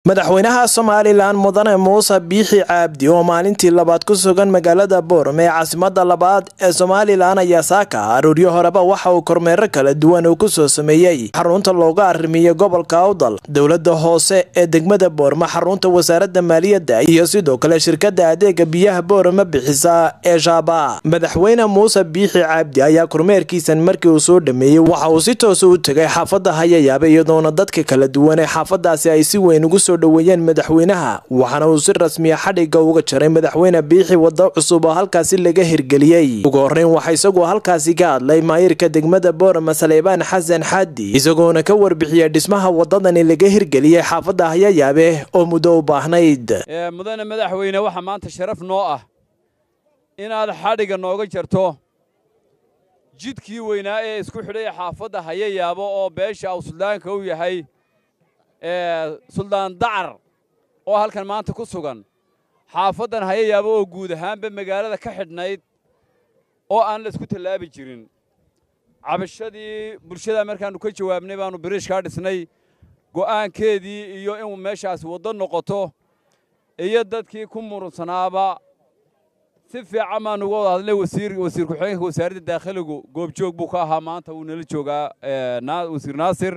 madaxweynaha somalilan mudane muuse biixi caabdi oo maalintii labaad ku sugan magaalada boorame ee caasimada labaad ee somalilan ayaa saaka arooryo horeba waxa uu kormeero kala duwan uu kusoo sameeyey xarunta looga arimiyo gobolka awdal dowlada hoose ee degmada boorame xarunta wasaarada maaliyadda iyo sidoo kale shirkada adeega biyaha boorame bixisa ee shaaba madaxweyne muuse biixi caabdi ayaa kormeerkiisan markii uu soo dhameeyey waxa uu si toosa u tegay xaafada hayayaaba iyadoona dadka kala duwan ee xaafadaasi ay si weyn ugu soo dhoweeyeen madaxweynaha waxaana uu si rasmiya xadhigga uga jaray madaxweyne biixi waddo cusub oo halkaasi laga hirgeliyey ugu horreyn waxaa isagoo halkaasi ka hadlay maayirka degmada boorama saleebaan xasan xaadi isagoona ka warbixiyay dhismaha wadadani laga hirgeliyey xaafadda hayayaabe oo muddo u baahnayd mudane madaxweyne waxaa maanta sharaf noo ah inaad xadhigga nooga jarto jidkii weynaa ee isku xidhay xaafadda hayayaabo oo beesha uu suldaanka u yahay suldaan dacar oo halkan maanta ku sugan xaafaddan hayayaabo oo guud ahaanba magaalada ka xidhnayd oo aan la isku tallaabi jirin cabashadii bulshada markaannu ka jawaabnay baannu biriishkaa dhisnay go'aankeedii iyo inuu meeshaas waddo noqoto iyo dadkii ku murunsanaaba si fiican baannu uga wada hadlay wasiir wasiir ku-xigeenka wasaaradda daakhiligu goobjoog buu ka ahaa maanta wuu nala joogaa wasiir naasir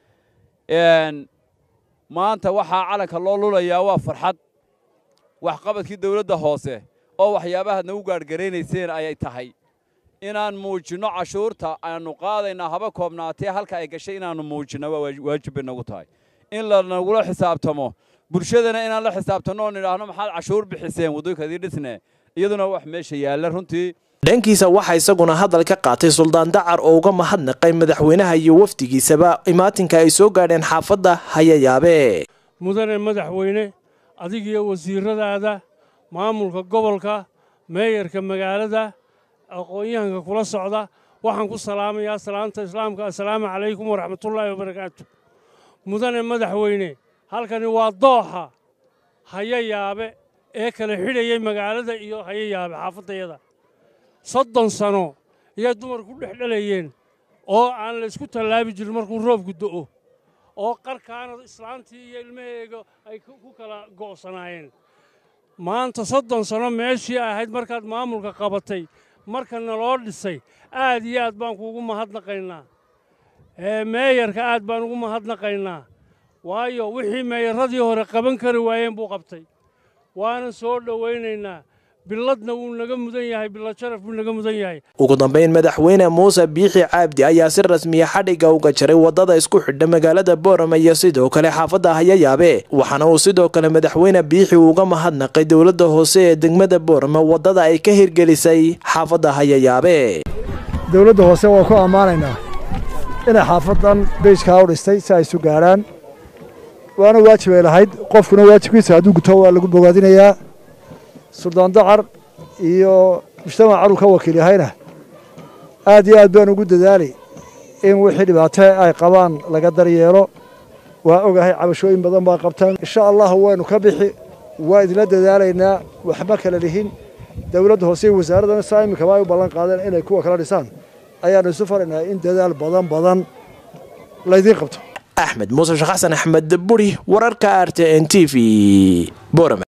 maanta waxaa calanka loo lulayaa waa farxad waxqabadkii dawladda hoose oo waxyaabahaad nagu gaadhgaraynayseen ayay tahay inaan muujinno cashuurta aannu qaadaynaa haba koobnaatee halka ay gashay inaannu muujinno waa waajib bay nagu tahay in lanagula xisaabtamo bulshadana inaan la xisaabtanno oo nidhaahno maxaad cashuur bixiseen wadooyinkadii dhisne iyaduna wax meesha yaalla runtii dhankiisa waxaa isaguna hadal ka qaatay suldaan dacar oo uga mahadnaqay madaxweynaha iyo wafdigiisaba imaatinka ay soo gaadheen xaafadda hayayaabe mudane madaxweyne adigiyo wasiiradaada maamulka gobolka meeyarka magaalada aqoon-yahanka kula socda waxaan ku salaamayaa salaanta islaamka assalaamu calaykum waraxmatullaahi wabarakaatu mudane madaxweyne halkani waa dooxa hayayaabe ee kala xidhayay magaalada iyo hayayaabe xaafaddayada soddon sano ayay dumarku dhex dhalayeen oo aan la isku tallaabi jirin markuu roobku do'o oo qarkaana islaantii iyo ilmaheega ay ku kala go'sanaayeen maanta soddon sano meeshii ahayd markaad maamulka qabatay markana loo dhisay aad iyo aad baan kuugu mahadnaqaynaa meeyarka aad baan ugu mahadnaqaynaa waayo wixii meeyaradii hore qaban kari waayeen buu qabtay waana soo dhowaynaynaa biladna wuu naga mudan yahay bilad sharaf buu naga mudan yahay ugu dambayn madaxweyne muuse biixi caabdi ayaa si rasmiya xadhigga uga jaray waddada isku xidha magaalada boorama iyo sidoo kale xaafadda hayayaabe waxaana uu sidoo kale madaxweyne biixi uga mahadnaqay dowladda hoose ee degmada boorama waddada ay ka hirgelisay xaafadda hayayaabe dowladda hoose waa ku ammaanaynaa inay xaafaddan beyskaa u dhistay si ay isu gaadhaan waana waajibay lahayd qofkuna waajibkiisa hadduu guto waa lagu bogaadinayaa suldaan dacar iyo mujtamac caruu ka wakiil yahayna aad iyo aad baan ugu dadaalay in wixii dhibaato ay qabaan laga daryeelo waa ogahay cabashooyin badan baa qabtaan insha allahu waynu ka bixi waa idinla dadaalaynaa waxma kala lihin dowladda hoose iyo wasaaraddana saa iminkaba ay u ballan qaadeen inay kuwa kala dhisaan ayaannu isu faraynaa in dadaal badan badan laydiin qabto axmed muuse sheekh xasan axmed buri wararka r t n t v borame